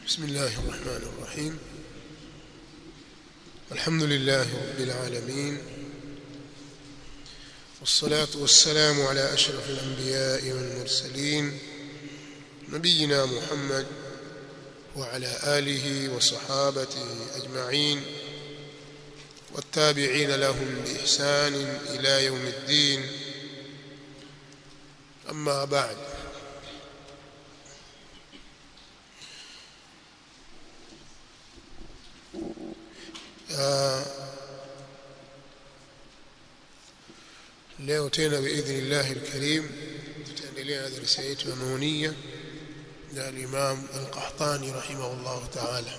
بسم الله الرحمن الرحيم الحمد لله رب العالمين والصلاة والسلام على أشرف الأنبياء والمرسلين نبينا محمد وعلى آله وصحابته أجمعين والتابعين لهم بإحسان إلى يوم الدين أما بعد آه leo tena biidhnillahi alkarim tutaendelea na darasa yetu ya nunia na al-Imam al-Qahtani rahimahullah ta'ala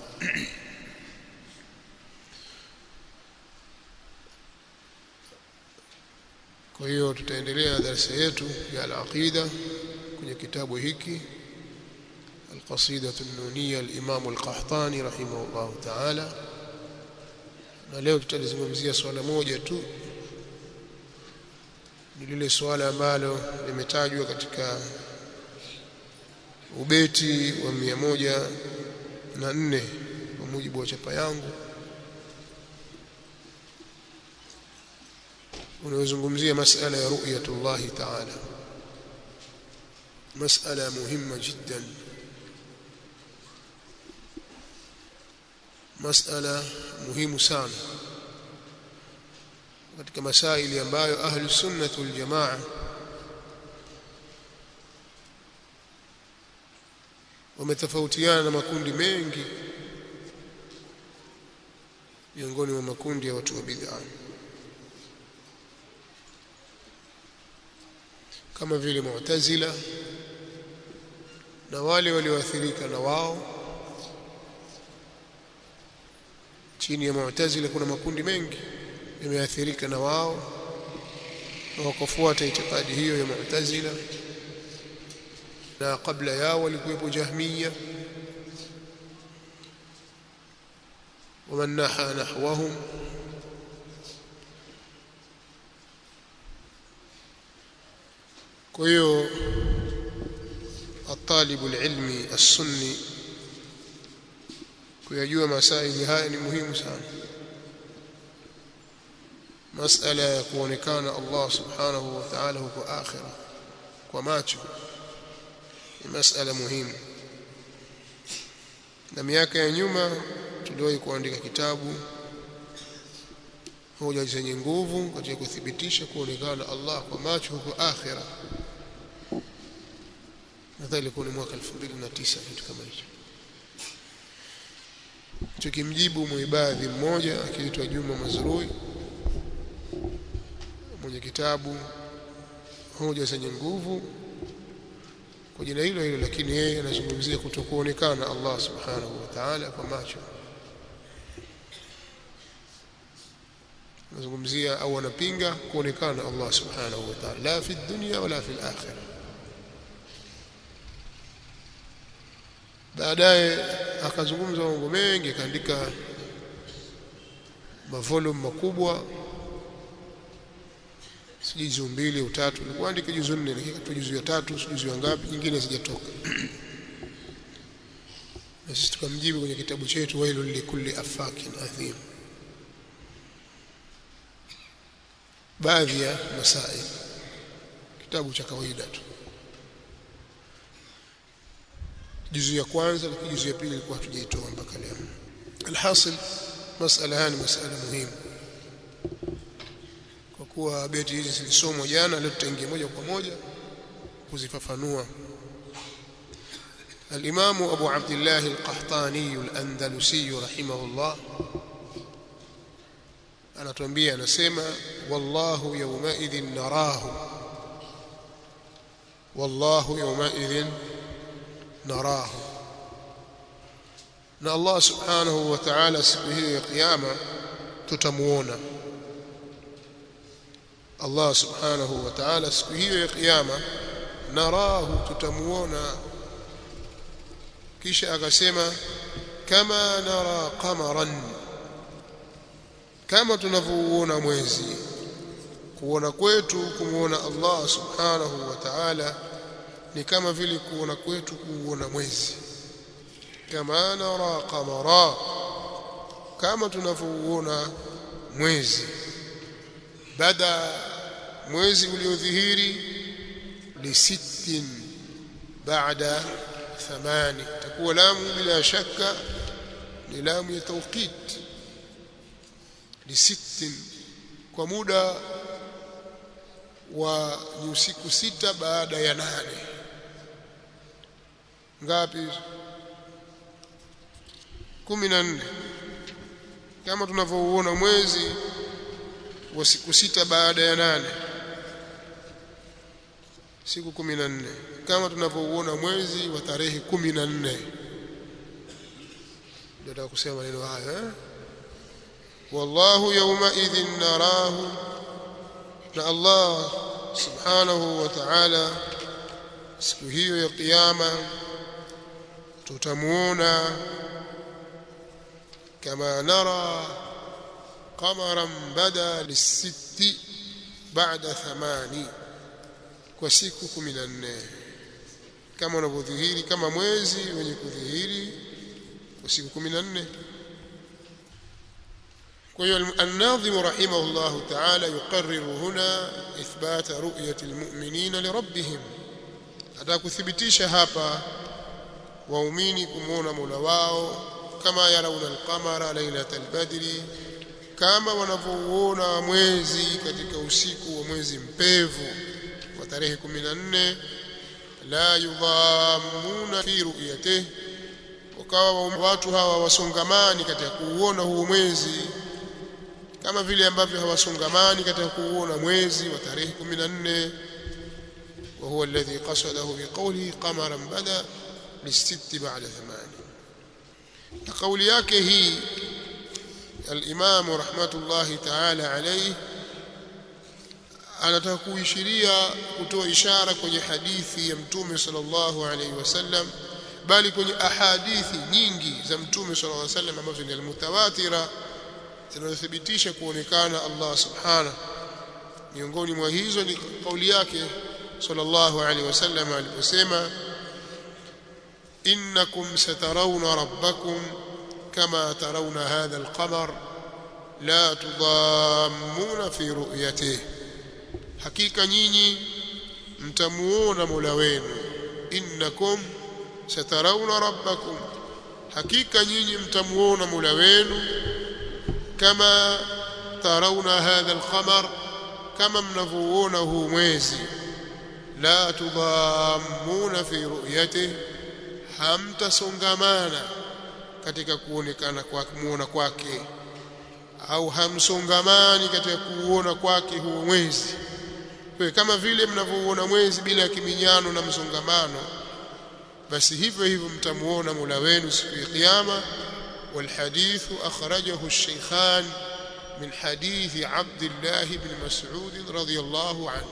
kwa hiyo tutaendelea na darasa yetu ya al-aqida kwenye kitabu hiki القصيدة النونية الإمام القحطاني رحمه الله تعالى na leo tutalizungumzia swala moja tu ni lile swala ambalo limetajwa katika ubeti wa mia moja na nne kwa mujibu wa chapa yangu unazungumzia masala ya ru'yatullahi ta'ala masala muhimma jiddan masala muhimu sana katika masaili ambayo ahlu sunnah wal jamaa wametofautiana na makundi mengi miongoni mwa makundi ya watu wa bid'a kama vile mu'tazila na wale walioathirika na wao chini ya mu'tazila kuna makundi mengi yameathirika na wao na wakafuata itikadi hiyo ya mu'tazila na kabla yao walikuwepo jahmiya ومن نحى نحوهم kwa hiyo الطالب العلمي السني kuyajua masaili haya ni muhimu sana masala ya kuonekana Allah subhanahu wa ta'ala huko akhira kwa macho ni masala muhimu na miaka ya nyuma tuliwahi kuandika kitabu hoja zenye nguvu katika kuthibitisha kuonekana Allah kwa macho huko akhira nadhani ilikuwa ni mwaka 2009 kitu kama hicho tukimjibu muibadhi mmoja akiitwa Juma Mazrui mwenye kitabu hoja zenye nguvu kwa jina hilo hilo lakini yeye anazungumzia kutokuonekana Allah subhanahu wa ta'ala kwa macho anazungumzia au anapinga kuonekana Allah subhanahu wa ta'ala la fi dunya wala fi al-akhirah baadaye akazungumza mambo mengi akaandika mavolume makubwa sijui juzu mbili au tatu nilikuwa andika juzu nne lakini katoa juzu ya tatu juzu ya ngapi nyingine zijatoka na sisi tukamjibu kwenye kitabu chetu wailul likulli afakin athim baadhi ya masail kitabu cha kawaida tu juzu ya kwanza lakini juzu ya pili ilikuwa hatujaitoa mpaka leo alhasil masala haya ni masala muhimu kwa kuwa beti hizi zilisomwa jana leo tutaingia moja kwa moja kuzifafanua الإمام أبو عبد الله القحطاني الأندلسي رحمه الله أنا تنبيه نسمى والله يومئذ نراه والله يومئذ نراه na Allah subhanahu wa ta'ala siku hiyo ya kiyama tutamuona Allah subhanahu wa ta'ala siku hiyo ya kiyama narahu tutamuona kisha akasema kama nara qamaran kama tunavyoona mwezi kuona kwetu kumuona Allah subhanahu wa ta'ala ni kama vile kuona kwetu kuuona mwezi kama nara qamara kama tunavyoona mwezi bada mwezi uliodhihiri li sittin baada thamani takuwa lamu bila shaka ni lamu ya tawqit li sittin kwa muda wa ni usiku sita baada ya nane ngapi kumi na nne kama tunavyouona mwezi wa siku sita baada ya nane siku kumi na nne kama tunavyouona mwezi wa tarehe kumi na nne ndio nataka kusema maneno haya eh? wallahu yawma idhin narahu na Allah subhanahu wa ta'ala siku hiyo ya kiyama tutamuona kama nara qamaran bada lisitti baada thamani kwa siku 14 kama unavyodhihiri kama mwezi wenye kudhihiri kwa siku 14 kwa hiyo الناظم رحمه الله تعالى يقرر هنا إثبات رؤية المؤمنين لربهم atakuthibitisha hapa waumini kumuona Mola wao kama yarauna alqamara lailatal badri kama wanavyouona mwezi katika usiku wa mwezi mpevu wa tarehe 14 la yudhamuna fi ru'yatihi wakawa watu hawa wasongamani katika kuuona huo mwezi kama vile ambavyo hawasongamani katika kuuona mwezi wa tarehe 14 وهو الذي قصده بقوله قمرا بدا للست بعد ثمان قول yake hii الامام رحمه الله تعالى عليه anataka kuishiria kutoa ishara kwenye hadithi ya mtume sallallahu alaihi wasallam bali kwenye ahadithi nyingi za mtume sallallahu alaihi wasallam ambazo ni almutawatira zinazothibitisha kuonekana Allah subhanahu miongoni mwa hizo ni kauli yake sallallahu alaihi wasallam aliposema innakum satarawna rabbakum kama tarawna hadha alqamar la tudammuna fi ru'yatihi hakika nyinyi mtamuona Mola wenu innakum satarawna rabbakum hakika nyinyi mtamuona Mola wenu kama tarawna hadha alqamar kama mnavyoona huu mwezi la tudhammuna fi ru'yatihi hamtasongamana katika kuonekana kwa kumuona kwake au hamsongamani katika kuuona kwake huo mwezi kwa kama vile mnavyouona mwezi bila kiminyano na msongamano basi hivyo hivyo mtamuona Mola wenu siku ya kiyama والحديث أخرجه الشيخان من حديث عبد الله بن مسعود رضي الله عنه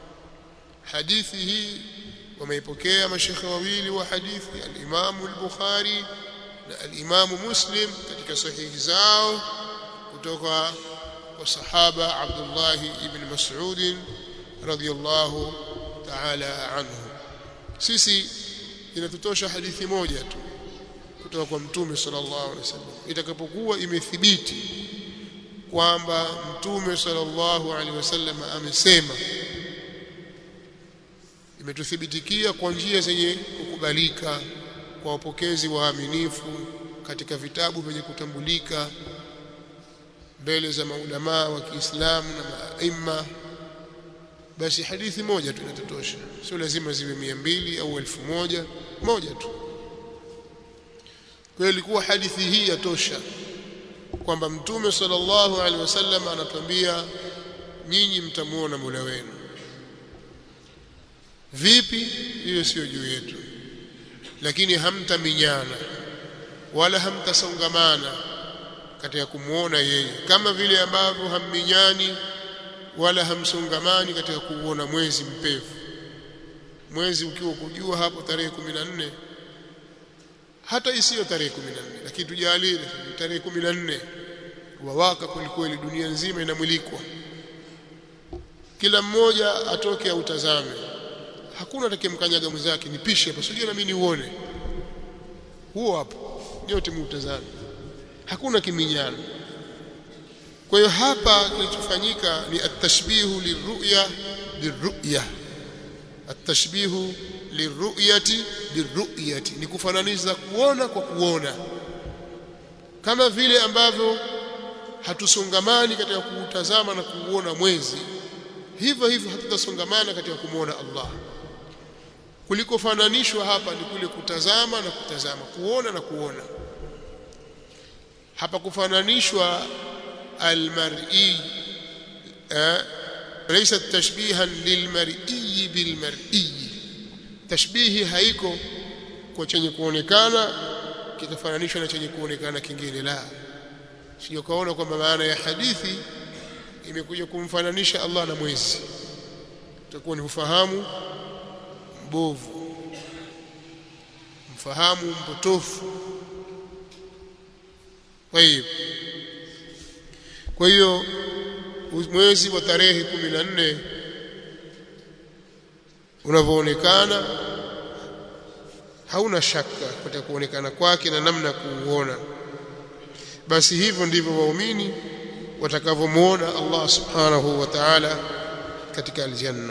حديثه وميبكي مشيخ وويل وحديث الإمام البخاري الإمام مسلم katika sahihi zao kutoka kwa sahaba Abdullah ibn Mas'ud radhiyallahu ta'ala anhu sisi inatutosha hadithi moja tu kutoka kwa mtume sallallahu alaihi wasallam itakapokuwa imethibiti kwamba mtume sallallahu alaihi wasallam amesema imetuthibitikia kwa njia zenye kukubalika kwa wapokezi waaminifu katika vitabu vyenye kutambulika mbele za maulamaa wa Kiislamu na maima basi hadithi moja tu inatosha sio lazima ziwe mia mbili au elfu moja moja tu kwa ilikuwa hadithi hii yatosha kwamba mtume sallallahu alaihi wasallam anatuambia nyinyi mtamuona Mola wenu vipi hiyo sio juu yetu lakini hamtaminyana wala hamtasongamana katika kumuona yeye kama vile ambavyo hamminyani wala hamsongamani katika kuuona mwezi mpevu mwezi ukiwa kujua hapo tarehe 14 hata isiyo tarehe 14 lakini tujalie tarehe 14 wawaka kwelikweli dunia nzima inamulikwa kila mmoja atoke autazame hakuna atakayemkanyaga mwenzake nipishe hapa sijui na mimi niuone huo hapo nyote mutazame hakuna kiminyano kwa hiyo hapa kilichofanyika ni at-tashbihu lirru'ya birru'ya at-tashbihu lirru'yati birru'yati ni kufananisha kuona kwa kuona kama vile ambavyo hatusongamani katika kuutazama na kuuona mwezi hivyo hivyo hatutasongamana katika kumwona Allah kulikofananishwa hapa ni kule kutazama na kutazama kuona na kuona hapa kufananishwa almar'i eh, laysa tashbihan lilmar'i bilmar'i tashbihi haiko kwa chenye kuonekana kikafananishwa na chenye kuonekana kingine la sio kaona kwamba maana ya hadithi imekuja kumfananisha Allah na mwezi utakuwa ni ufahamu mbovu mfahamu mpotofu kwa hiyo kwa hiyo mwezi wa tarehe 14 unavyoonekana hauna shaka katika kuonekana kwake na namna kuuona basi hivyo ndivyo waumini watakavyomuona Allah subhanahu wa ta'ala katika aljanna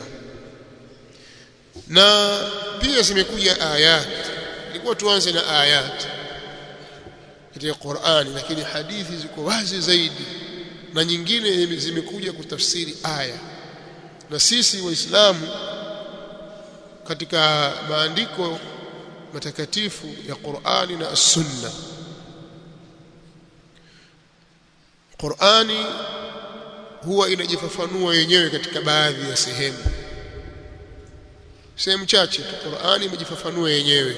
na pia zimekuja ayat ilikuwa tuanze na ayat katika Qur'ani lakini hadithi ziko wazi zaidi na nyingine zimekuja kutafsiri aya na sisi waislamu katika maandiko matakatifu ya Qur'ani na Sunna Qur'ani huwa inajifafanua yenyewe katika baadhi ya sehemu sehemu chache tu Qur'ani imejifafanua yenyewe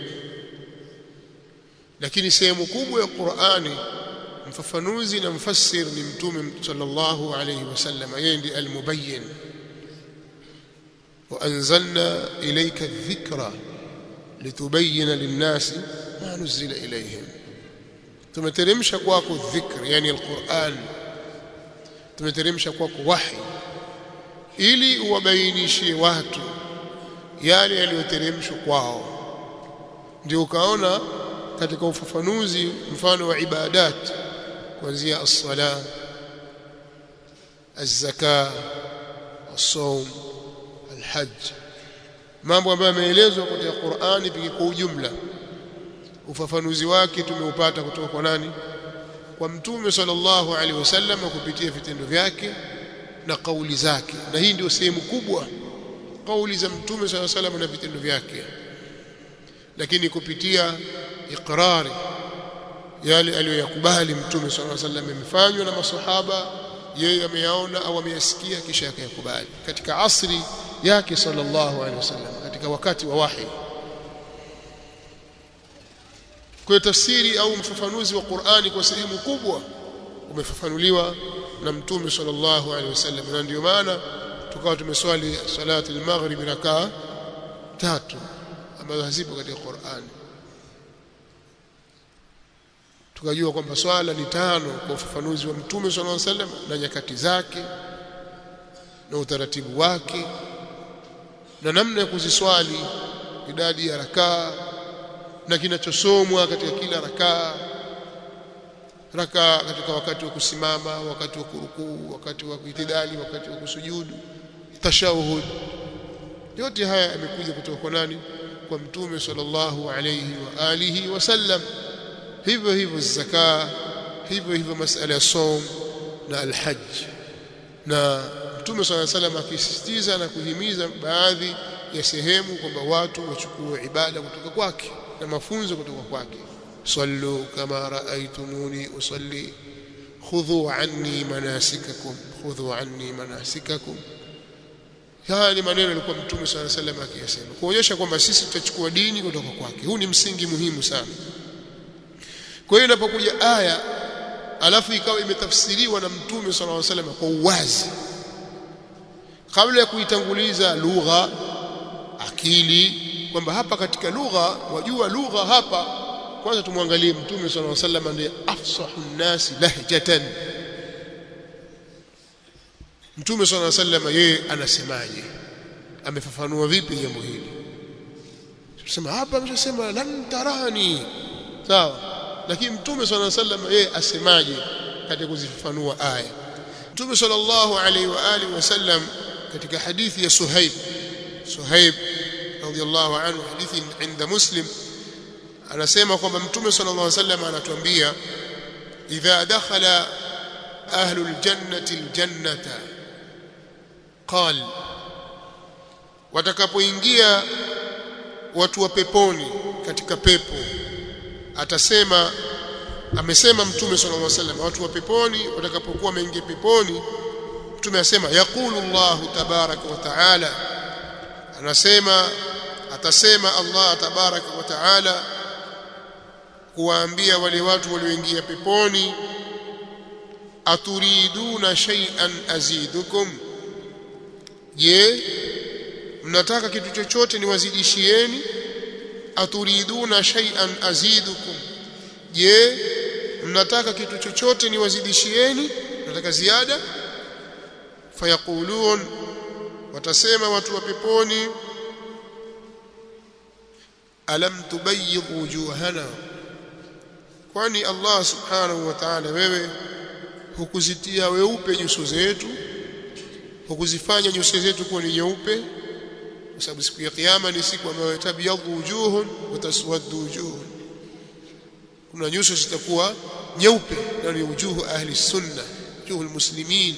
lakini sehemu kubwa ya Qur'ani mfafanuzi na mfassir ni mtume sallallahu alayhi wasallam yeye ndiye almubayyin وأنزلنا إليك الذكرى لتبين للناس ما نزل إليهم tumeteremsha kwako dhikr yani alquran tumeteremsha kwako wahi ili uwabainishie watu yale yaliyoteremshwa kwao ndio ukaona katika ufafanuzi mfano wa ibadat kuanzia as-sala az-zaka as-sawm al-hajj mambo ambayo yameelezwa katika Qur'ani pia kwa ujumla ufafanuzi wake tumeupata kutoka kwa nani kwa mtume sallallahu alaihi wasallam kupitia vitendo vyake na kauli zake na hii ndio sehemu kubwa kauli za mtume sallallahu alaihi wasallam na vitendo vyake lakini kupitia iqrari yale aliyoyakubali mtume sallallahu alaihi wasallam yamefanywa na masahaba yeye ameyaona au ameyasikia kisha akayakubali katika asri yake sallallahu alaihi wasallam katika wakati wa wahi kwa tafsiri au mfafanuzi wa Qur'ani kwa sehemu kubwa umefafanuliwa na mtume sallallahu alaihi wasallam na ndio maana tukawa tumeswali salati al-maghrib rakaa tatu ambazo hazipo katika Qur'ani tukajua kwamba swala ni tano kwa ufafanuzi wa mtume sallallahu alaihi wasallam na nyakati zake na utaratibu wake na namna ya kuziswali idadi ya rakaa na kinachosomwa katika kila rakaa rakaa katika wakati wa kusimama wakati wa kurukuu wakati wa kuitidali wakati wa kusujudu tashahud yote haya yamekuja kutoka kwa nani kwa mtume sallallahu alayhi wa alihi wasallam hivyo hivyo zaka hivyo hivyo masala ya som na alhajj na mtume sallallahu alayhi wasallam akisisitiza na kuhimiza baadhi ya sehemu kwamba watu wachukue ibada kutoka kwake na mafunzo kutoka kwake sallu kama raaitumuni usalli khudhu anni manasikakum khudhu anni manasikakum haya ni maneno yalikuwa mtume swalla sallam akiyasema kuonyesha kwamba sisi tutachukua dini kutoka kwake huu ni msingi muhimu sana kwa hiyo inapokuja aya alafu ikawa imetafsiriwa na mtume swalla alayhi wasallam kwa uwazi kabla ya kuitanguliza lugha akili kwamba hapa katika lugha wajua lugha hapa kwanza tumwangalie mtume sallallahu alaihi wasallam ndiye afsahu nnasi lahjatan mtume sallallahu alaihi wasallam yeye anasemaje amefafanua vipi jambo hili tusema hapa ameshasema lan tarani sawa lakini mtume sallallahu alaihi wasallam yeye asemaje katika kuzifafanua aya mtume sallallahu alaihi wa alihi wasallam katika hadithi ya Suhaib Suhaib radhiyallahu anhu hadithi inda Muslim anasema kwamba mtume sallallahu alaihi wasallam anatuambia idha dakhala ahlul jannati aljannata qal watakapoingia watu wa peponi katika pepo atasema amesema mtume sallallahu alaihi wasallam watu wa peponi watakapokuwa wameingia peponi mtume asema yaqulu Allah tabaraka wa taala anasema atasema Allah tabaraka wa taala kuwaambia wale watu walioingia peponi aturiduna shay'an azidukum je mnataka kitu chochote niwazidishieni aturiduna shay'an azidukum je mnataka kitu chochote niwazidishieni mnataka ziada fayaqulun watasema watu wa peponi alam tubayyid wujuhana kwani Allah subhanahu wa ta'ala wewe hukuzitia weupe nyuso zetu hukuzifanya nyuso zetu kuwa ni nyeupe kwa sababu siku ya kiyama ni siku ambayo tabyadhu wujuhun wa taswaddu wujuhun kuna nyuso zitakuwa nyeupe na ni wujuhu ahli sunna wujuhu almuslimin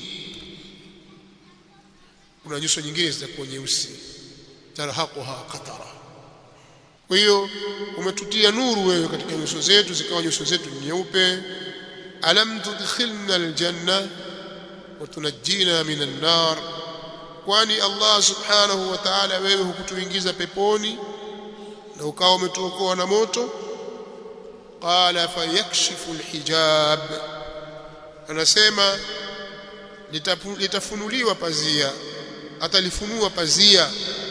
kuna nyuso nyingine zitakuwa nyeusi tarhaquha qatara kwa hiyo umetutia nuru wewe katika nyuso zetu zikawa nyuso zetu nyeupe alam tudkhilna aljanna wa tunajjina minan nar kwani Allah subhanahu wa ta'ala wewe hukutuingiza peponi na ukawa umetuokoa na moto qala fayakshifu alhijab anasema litafunuliwa pazia atalifunua pazia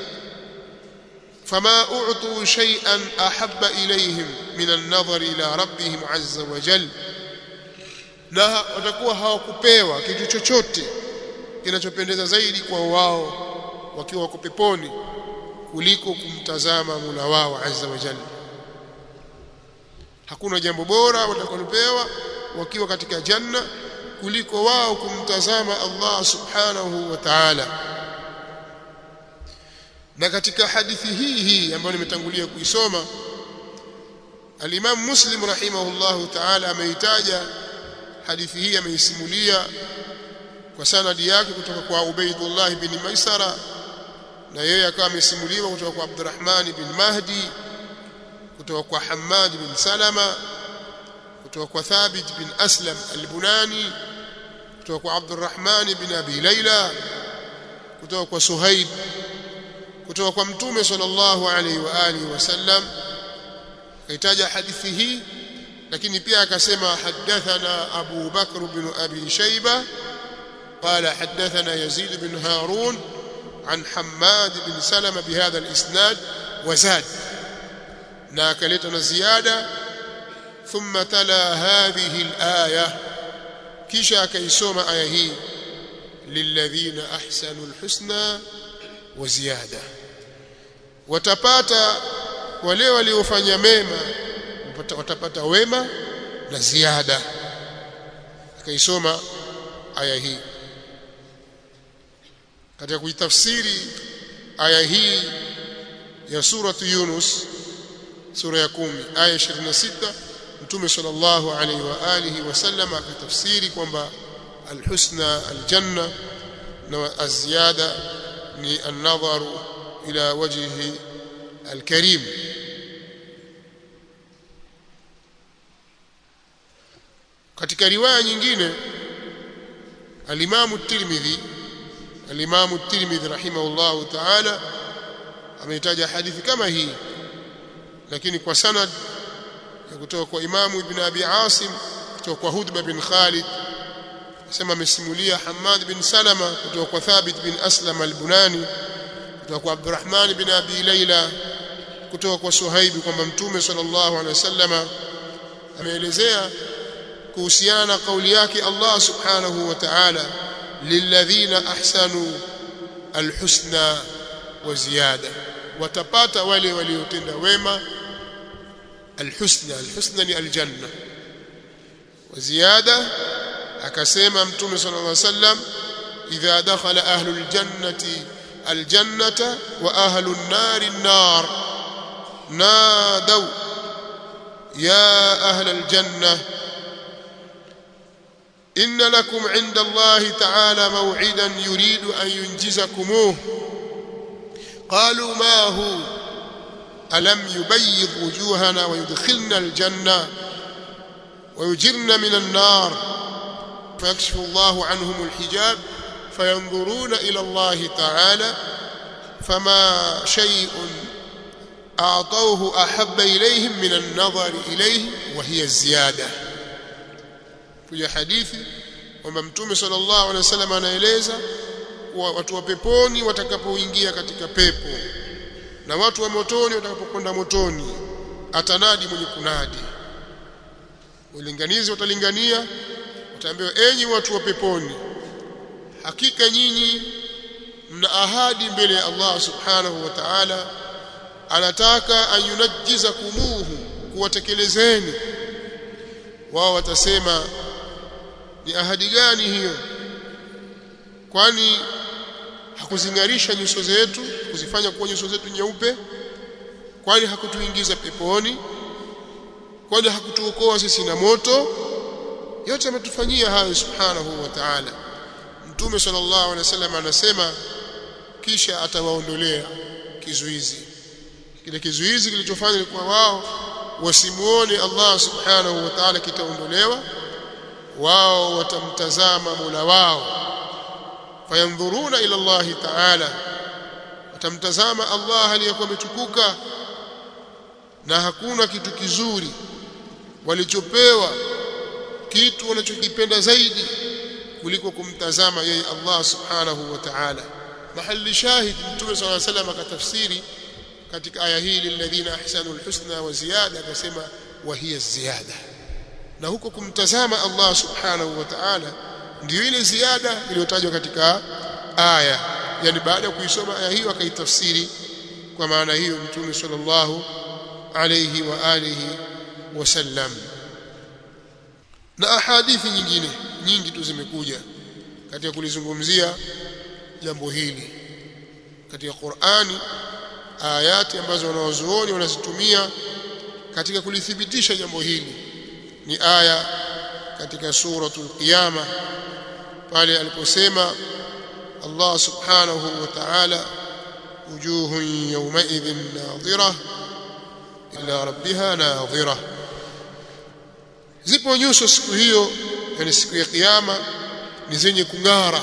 fama u'tu shay'an ahabba ilayhim min an-nadhar ila rabbihim azza wa jalla na watakuwa hawakupewa kitu chochote kinachopendeza zaidi kwa wao wakiwa wako peponi kuliko kumtazama Mola wao azza wa jalla hakuna jambo bora watakalopewa wakiwa katika janna kuliko wao kumtazama Allah subhanahu wa ta'ala na katika hadithi hii hii ambayo nimetangulia kuisoma al-Imam Muslim rahimahullahu ta'ala ameitaja hadithi hii ameisimulia kwa sanadi yake kutoka kwa Ubaidullah bin Maisara na yeye akawa amesimuliwa kutoka kwa Abdurrahman bin Mahdi kutoka kwa Hammad bin Salama kutoka kwa Thabit bin Aslam al-Bunani kutoka kwa Abdurrahman bin Abi Layla kutoka kwa Suhaib kutoka kwa Mtume sallallahu alaihi wa alihi wasallam kaitaja hadithi hii lakini pia akasema hadathana Abu Bakr bin Abi Shayba قال حدثنا يزيد بن هارون عن حماد بن سلمة بهذا الإسناد وزاد ناكلتنا زيادة ثم تلا هذه الآية كيشا كيسوم آيه للذين أحسنوا الحسنى وزيادة watapata wale waliofanya mema watapata wema na ziada akaisoma aya hii katika kuitafsiri aya hii ya suratu Yunus sura ya kumi aya 26 Mtume sallallahu alaihi wa alihi wasallam akatafsiri kwamba alhusna aljanna na aziyada ni an-nadharu ila wajhi alkarim katika riwaya nyingine alimamu Tirmidhi alimamu Tirmidhi rahimahullahu ta'ala ameitaja hadithi kama hii lakini kwa sanad ya kutoka kwa imamu ibn abi asim kutoka kwa hudba bin khalid sema amesimulia hamad bin salama kutoka kwa thabit bin aslam al-bunani kutoka kwa abdurrahman bin abi laila kutoka kwa suhaibi kwamba mtume sallallahu alaihi wasallama ameelezea kuhusiana na kauli yake Allah subhanahu wa ta'ala lilladhina ahsanu alhusna wa ziyada watapata wale waliotenda wema alhusna alhusna ni aljanna wa ziyada akasema mtume sallallahu alaihi wasallam idha dakhala ahlul jannati aljannata wa ahlun nari an-nar nadaw ya ahlal jannah إن لكم عند الله تعالى موعدا يريد أن ينجزكموه قالوا ما هو ألم يبيض وجوهنا ويدخلنا الجنة ويجرنا من النار فيكشف الله عنهم الحجاب فينظرون إلى الله تعالى فما شيء أعطوه أحب إليهم من النظر إليه وهي الزيادة kuja hadithi kwamba mtume sallallahu alaihi wasallam anaeleza watu wa peponi watakapoingia katika pepo na watu wa motoni watakapokwenda motoni atanadi mwenye kunadi ulinganizi watalingania wataambiwa enyi watu wa peponi hakika nyinyi mna ahadi mbele ya Allah subhanahu wa ta'ala anataka ayunajjiza kumuhu kuwatekelezeni wao watasema ni ahadi gani hiyo kwani hakuzingarisha nyuso zetu kuzifanya kuwa nyuso zetu nyeupe kwani hakutuingiza peponi kwani hakutuokoa sisi na moto yote ametufanyia hayo subhanahu wa ta'ala mtume sallallahu alaihi wasallam anasema kisha atawaondolea kizuizi kile kizuizi kilichofanya kwa wao wasimuone Allah subhanahu wa ta'ala kitaondolewa wao watamtazama Mola wao fayandhuruna ila Allah ta'ala watamtazama Allah aliyekuwa ametukuka na hakuna kitu kizuri walichopewa kitu wanachokipenda zaidi kuliko kumtazama yeye Allah subhanahu wa ta'ala mahali shahid mtume صلى الله عليه وسلم akatafsiri katika aya hii lilladhina ahsanul husna wa ziyada akasema wa hiya ziyada na huko kumtazama Allah subhanahu wa ta'ala ndio ile ziada iliyotajwa katika aya yani baada ya kuisoma aya hiyo akaitafsiri kwa maana hiyo mtume sallallahu alayhi wa alihi wasallam na ahadithi nyingine nyingi tu zimekuja katika kulizungumzia jambo hili katika Qur'ani ayati ambazo wanawazuoni wanazitumia katika kulithibitisha jambo hili ni aya katika suratul qiyama pale aliposema Allah subhanahu wa ta'ala wujuhun yawma'idhin nadhira ila rabbiha nadhira zipo nyuso siku hiyo yani siku ya kiyama ni zenye kung'ara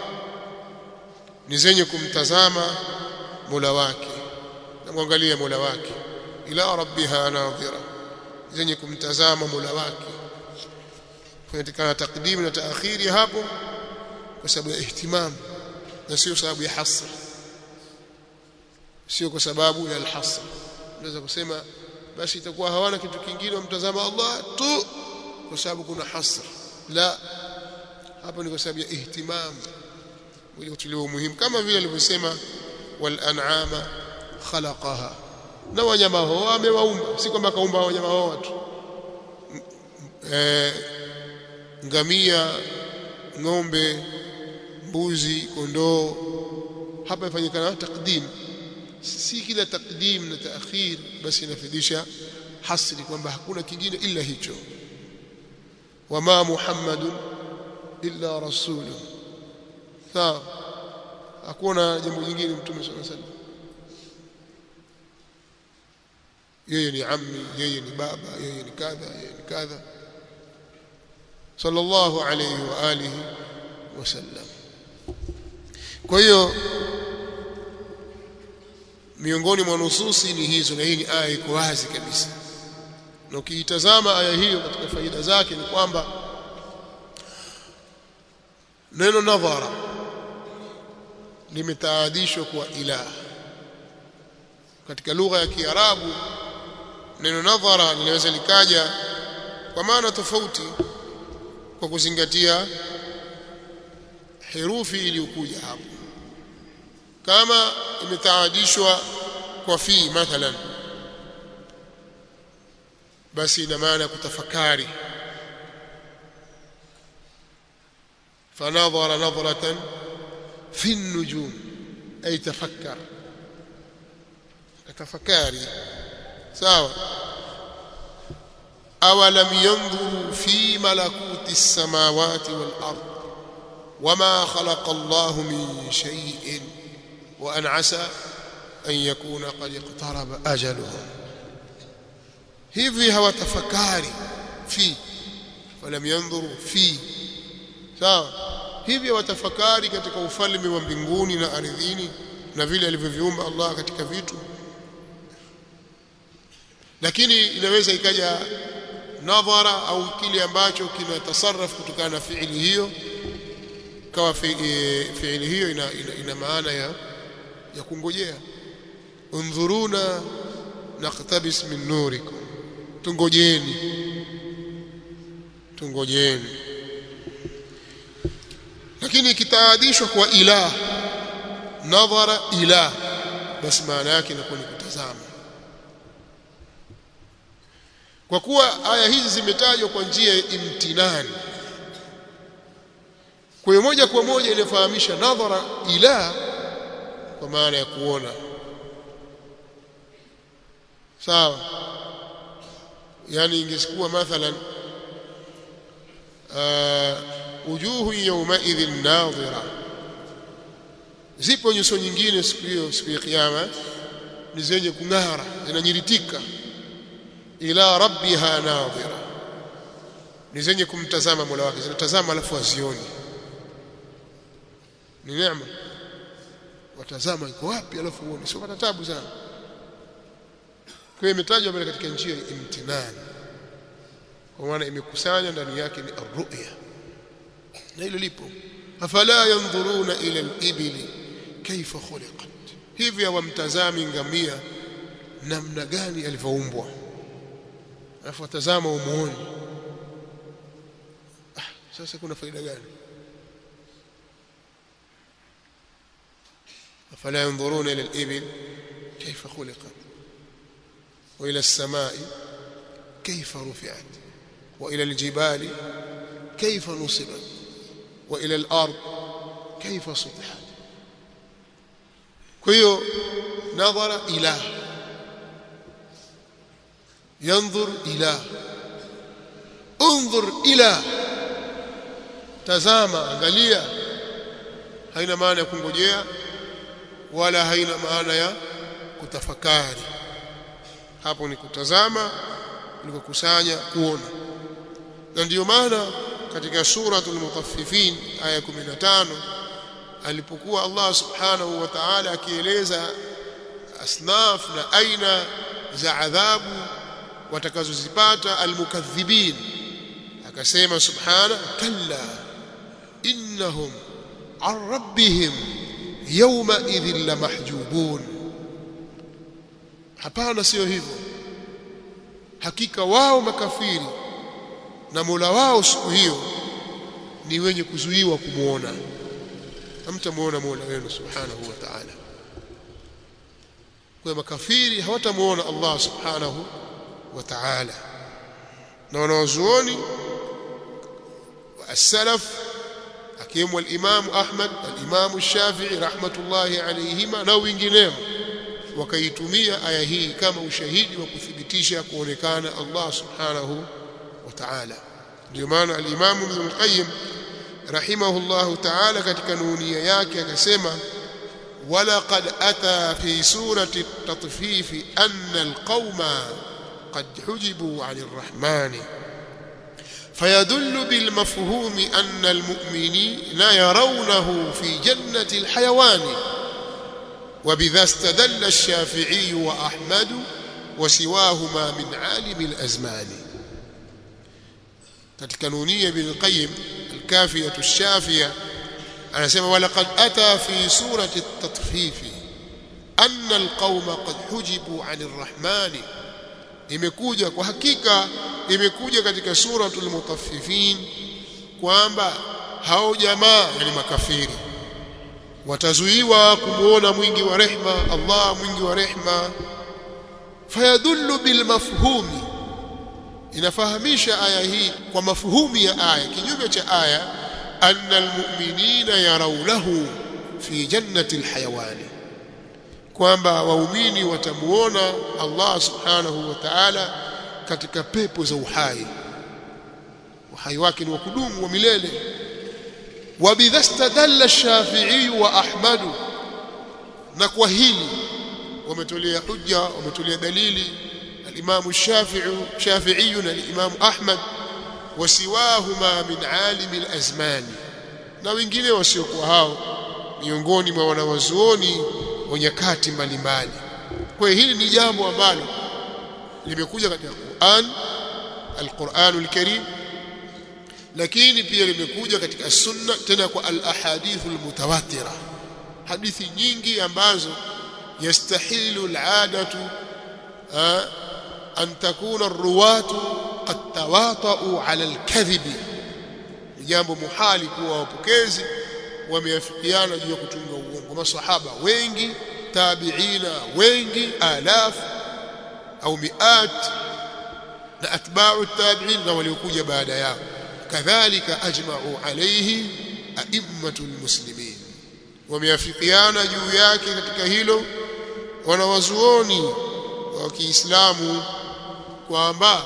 ni zenye kumtazama Mola wake na mwangalia Mola wake ila rabbiha nadhira zenye kumtazama Mola wake kunatikana takdimu na taakhiri hapo kwa sababu ya ihtimam na sio sababu ya hasr sio kwa sababu ya alhasr unaweza kusema basi itakuwa hawana kitu kingine wamtazama Allah tu kwa sababu kuna hasr la hapo ni kwa sababu ya ihtimam ili kutiliwa umuhimu kama vile alivyosema wal an'ama khalaqaha na wanyama hao amewaumba si kwamba kaumba wanyama hao watu eh ngamia ng'ombe mbuzi kondoo hapa ifanyikana takdim si kila takdim na taakhir basi inafidisha hasri kwamba hakuna kingine ila hicho wama muhammadun illa rasulun sawa hakuna jambo jingine mtume sallallahu alaihi wasallam yeye ni ammi yeye ni baba yeye ni kadha yeye ni kadha sallallahu alayhi wa alihi wasallam kwa hiyo miongoni mwa nususi ni hizo na hii ni aya iko wazi kabisa na ukiitazama aya hiyo katika faida zake ni kwamba neno nadhara limetaadishwa kwa ilah katika lugha ya Kiarabu neno nadhara linaweza likaja kwa maana tofauti kwa kuzingatia herufi iliyokuja hapo kama imetaadishwa kwa fi mathalan basi ina maana kutafakari fanadhara nadhratan fi an-nujum ay tafakkar tafakari sawa awalam yanzuru fi malakuti as-samawati wal ard wama khalaqa Allah min shay'in wa an asa an yakuna qad iqtaraba ajaluhum hivi hawatafakari fi walam yanzuru fi sawa hivi hawatafakari katika ufalme wa mbinguni na ardhini na vile alivyoviumba Allah katika vitu lakini inaweza ikaja nadhara au kile ambacho kinatasarraf kutokana na fiili hiyo kawa fiili hiyo ina, ina, ina maana ya ya kungojea undhuruna naqtabis min nurikum tungojeni tungojeni lakini kitaadishwa kwa ilah nadhara ilah basi maana yake inakuwa ni kutazama kwa kuwa aya hizi zimetajwa kwa njia ya imtinani kwa hiyo moja kwa moja inafahamisha nadhara ila kwa maana ya kuona sawa yani ingekuwa mathalan wujuhu yawmaidhin nadhira zipo nyuso nyingine siku hiyo siku ya kiyama ni zenye kung'ara zinanyiritika ila rabbiha nadhira ni zenye kumtazama Mola wake zinatazama alafu azioni ni neema watazama iko wapi alafu uone sio pata tabu sana kwa hiyo imetajwa pale katika njia ya imtinani kwa maana imekusanya ndani yake ni arruya na hilo lipo afala yanzuruna ila al-ibli kaifa khuliqat hivi hawamtazami ngamia namna gani alivyoumbwa alafu watazama umuone ah, sasa kuna faida gani afala yanzuruna ila al-ibil kaifa khuliqat wa ila as-samai kaifa rufi'at wa ila al-jibali kaifa nusibat wa ila al-ard kaifa sutihat kwa hiyo nadhara ila yanzur ila انظر الى tazama angalia haina maana ya kungojea wala haina maana ya kutafakari hapo ni kutazama ni kukusanya kuona na ndiyo maana katika suratul mutaffifin aya 15 alipokuwa Allah subhanahu wa ta'ala akieleza asnaf na aina za adhabu watakazozipata almukaththibin akasema subhana kalla innahum an rabbihim yawma idhin lamahjubun hapana sio hivyo hakika wao makafiri na Mola wao siku hiyo ni wenye kuzuiwa kumuona hamtamuona Mola wenu subhanahu wa ta'ala kwa makafiri hawatamuona Allah subhanahu wa ta'ala na wanawazuoni السلف akiwemo al-Imam Ahmad al-Imam Shafi'i rahmatullahi alayhima na wengineo wakaitumia aya hii kama ushahidi wa kuthibitisha kuonekana Allah subhanahu wa ta'ala ndio maana al-Imam Ibn al-Qayyim rahimahullahu ta'ala katika nunia yake akasema ولقد أتى في سورة التطفيف أن القوم قد حجبوا عن الرحمن فيدل بالمفهوم أن المؤمنين يرونه في جنة الحيوان وبذا استدل الشافعي وأحمد وسواهما من عالم الأزمان katika nunia ibn al-Qayyim al-Kafiyah ash-Shafiyah anasema walaqad ata fi surati at-tatfif anna al-qauma qad hujibu 'ani ar-rahmani imekuja kwa hakika imekuja katika suratul mutaffifin kwamba hao jamaa yani makafiri watazuiwa kumuona mwingi wa rehma Allah mwingi wa rehma fayadullu bil mafhumi inafahamisha aya hii kwa mafuhumu ya aya kinyume cha aya anna almu'minina yarawnahu fi jannati alhayawani kwamba waumini watamuona Allah subhanahu wa ta'ala katika pepo za uhai uhai wake ni wa kudumu wa milele وبذا استدل الشافعي واحمد na kwa hili wametolea hujja wametolea dalili al-Imam Shafi'i Shafi'i na al-Imam Ahmad wasiwahuma min alim al-azman na wengine wasiokuwa hao miongoni mwa wanawazuoni wa nyakati mbalimbali kwa hili ni jambo ambalo limekuja katika Qur'an al-Qur'an al-Karim lakini pia limekuja katika sunna tena kwa al-ahadith al-mutawatira hadithi nyingi ambazo yastahilu al-adatu an takuna ar-ruwatu qad tawata'u 'ala al-kadhib jambo muhali kuwa wapokezi wameafikiana juu ya kutunga uongo masahaba wengi tabiina wengi alaf au miat na atba'u tabi'in na waliokuja baada yao kadhalika ajma'u alayhi a'immatul muslimin wameafikiana juu yake katika hilo wanawazuoni wa Kiislamu kwamba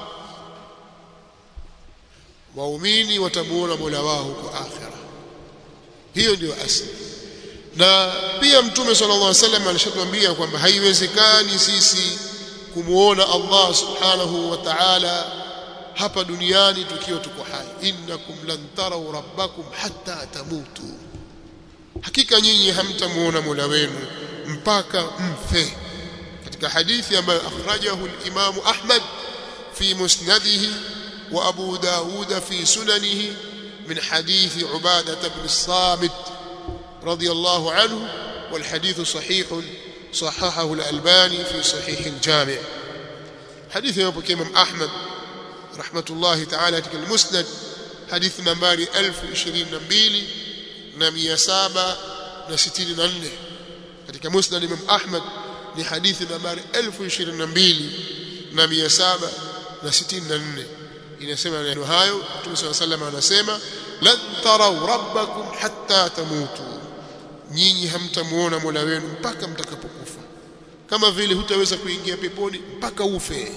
waumini watamuona Mola wao huko akhira hiyo ndio asili na pia mtume sallallahu alaihi wasallam alishatuambia kwamba haiwezekani sisi kumuona Allah subhanahu wa ta'ala hapa duniani tukiwa tuko hai innakum lan taraw rabbakum hatta tamutu hakika nyinyi hamtamuona Mola wenu mpaka mfe katika hadithi ambayo akhrajahu al-Imam Ahmad fi musnadihi wa Abu Dawud fi sunanihi min hadithi Ubadah ibn Samit radiyallahu anhu والحديث صحيح صححه الألباني في صحيح الجامع حديث يبقى إمام أحمد رحمة الله تعالى katika المسند حديث nambari 1022 na 764 katika musnad Imam Ahmad ni hadithi nambari 1022 na 764 inasema neno hayo Mtume صلى الله عليه وسلم anasema lan taraw rabbakum hatta tamutu nyinyi hamtamuona Mola wenu mpaka mtakapokufa kama vile hutaweza kuingia peponi mpaka ufe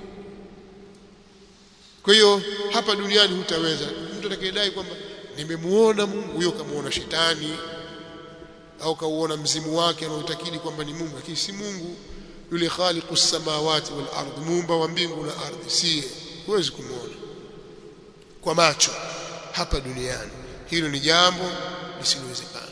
kwa hiyo hapa duniani hutaweza mtu atakayedai kwamba nimemuona Mungu huyo kamuona shetani au kauona mzimu wake anaotakidi kwamba ni Mungu lakini si Mungu yule khaliqus samawati wal ardh muumba wa mbingu na ardhi si huwezi kumuona kwa macho hapa duniani hilo ni jambo lisilowezekana